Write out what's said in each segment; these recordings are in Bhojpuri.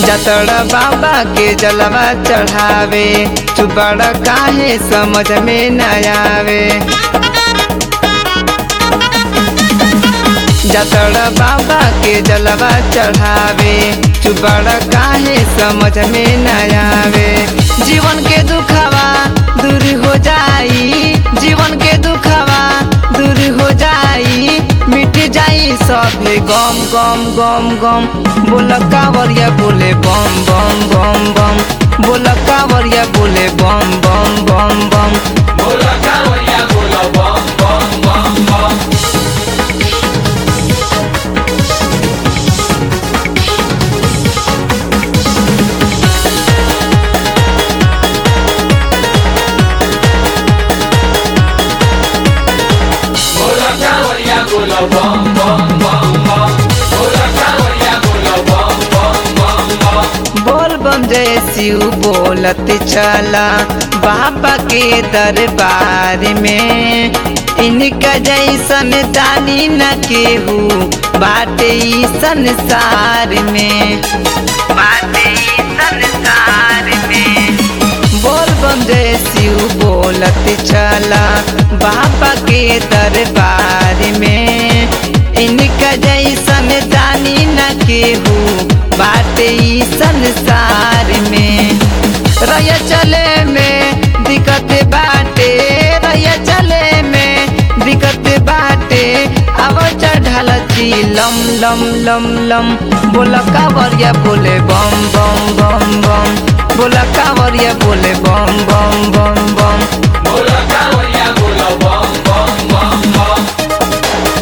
जतड़ बाबा के जलवा चढ़ावे तू बड़ा काहे समझ में न आवे जतड़ बाबा के जलवा चढ़ावे तू बड़ा काहे समझ में न आवे जीवन के दुखवा दूर हो जाई जीवन के दुखवा दूर हो जाई मिट जाई सभे गम गम गम गम बोल कावरिया बोले बम बम बम बम बोल कावरिया बोले बम बम बम बम बोला कावरिया बोला बम बम बम बम बोला कावरिया बोला बम बम बम बम बोला कावरिया बोला बम बम बम बम बोल बम जय शिव बोलत चला बाबा के दरबार में इनका जैसन दानी न केहू बाटे ई संसार में बाटे ई संसार में बोल बम जय शिव बोलत चला बाबा के दरबार में इनका जैसन दानी न केहू बाटे ई संसार में रह चले में दिक्कत बाटे रह चले में दिक्कत बाटे अब चढ़ल छी लम लम लम लम बोल कावरिया बोले बम बम बम बम बोल कावरिया बोले बम बम बम बम बोला कावरिया बोला बम बम बम बम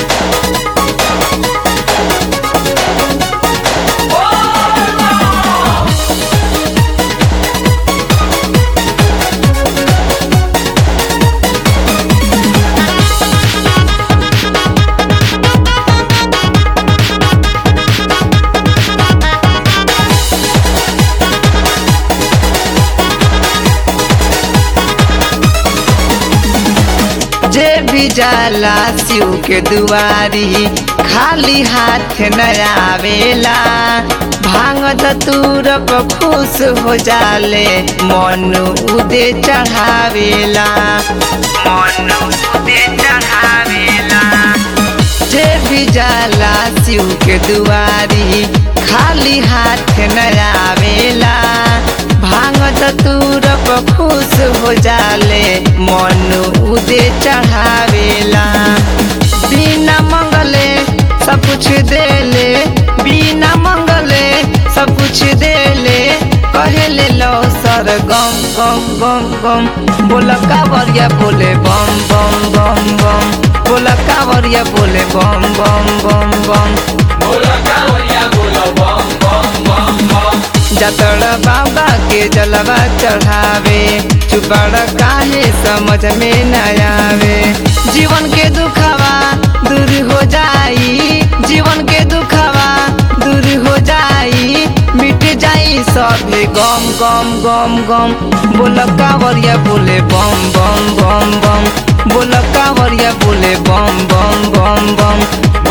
जे भी जाला शिव के दुआरी खाली हाथ न आवेला भांग धतूर पर खुश हो जाले मन उदे चढ़ावेला मन उदे चढ़ावेला जे भी जाला शिव के दुआरी खाली हाथ न आवेला भांग धतूर पर खुश हो जाले मन उदे चढ़ावेला बिना मंगले सब कुछ देले बिना मंगले सब कुछ देले कहेले लो सर गम गम गम गम बोल कावरिया बोले बम बम बम बम बोल कावरिया बोले बम बम बम बम बोला कावरिया बोला बम बम बम बम जतड़ बाबा के जलवा चढ़ावे चुपड़ काहे समझ में न आवे जीवन के दुखवा दूर हो जाई जीवन के दुखवा दूर हो जाई मिट जाई सभे गम गम गम गम बोल कावरिया बोले बम बम बम बम बोल कावरिया बोले बम बम बम बम